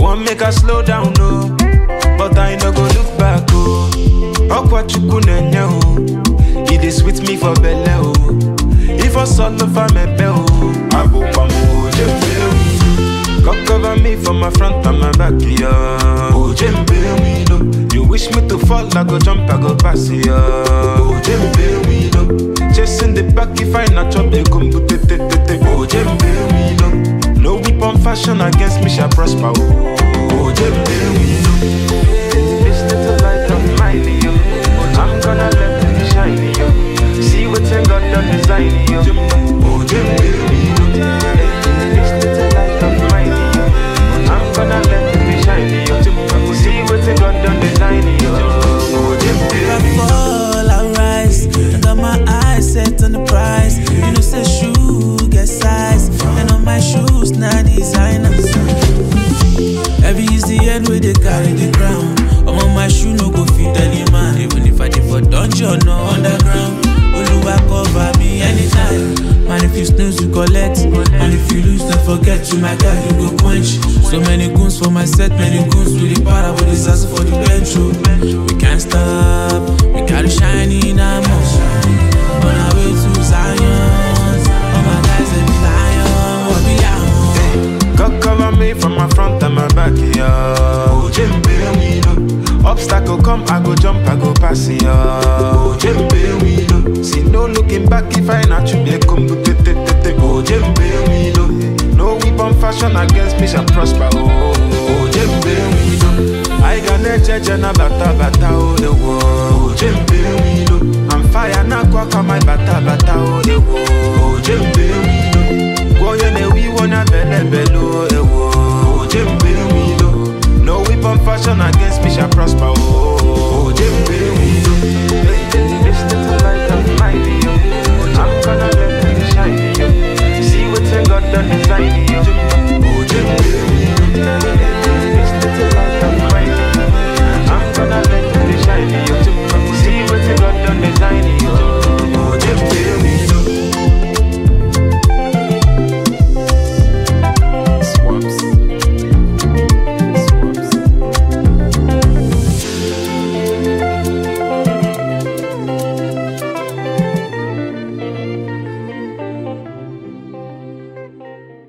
want make I slow down, no. But I no go look back, oh. Okwa chukwu nenye, oh. It is sweet me for belle, oh. If I solo for me bell, I go come, oh, jembe, God cover me from my front and my back, yeah. Oh, jembe, we know. You wish me to fall, I go jump, I go pass, yeah. Oh, jembe, we know. Chasing the back if I not chop, they come to te te te te. Oh, jembe, we know. No weapon fashion against me shall prosper, oh. Oh, jembe, we know. This little light of mine, yo. I'm gonna let it shine, yo. See what's in God done design, yo. Oh, jembe, we know. This little light of mine, yo. I'm gonna let it shine, yo. See what's in God done design, yo. Oh, jembe, If we I know. fall, I rise. I got my eyes set on the prize. You know, say shoe get size. And on my shoes, now designers. Every is the end where they carry the crown. I'm on my shoe, no go fit any man. Even if I did for dungeon or underground. Oluwa cover me anytime. Man, if you snooze, you collect. And if you lose, don't forget you, my guy, you go quench. So many goons for my set, many goons with the power, with the sass for the bench. oh. We can't stop, we gotta shine in our On our way to Zion. All my guys, they be lion, what be lion. God cover me from my front and my back, yeah. Oh, Jembe, we know. Obstacle come, I go jump, I go pass, yeah. Oh, Jembe, we know. See no looking back if I not you, they come to te te te te. Oh, Jembe, we know. No weapon fashion against me shall prosper, oh. Oh, Jembe, we know. I got a judge and a bata bata, oh, the world. Oh, Jembe, we know. I'm fire, now quack on my bata,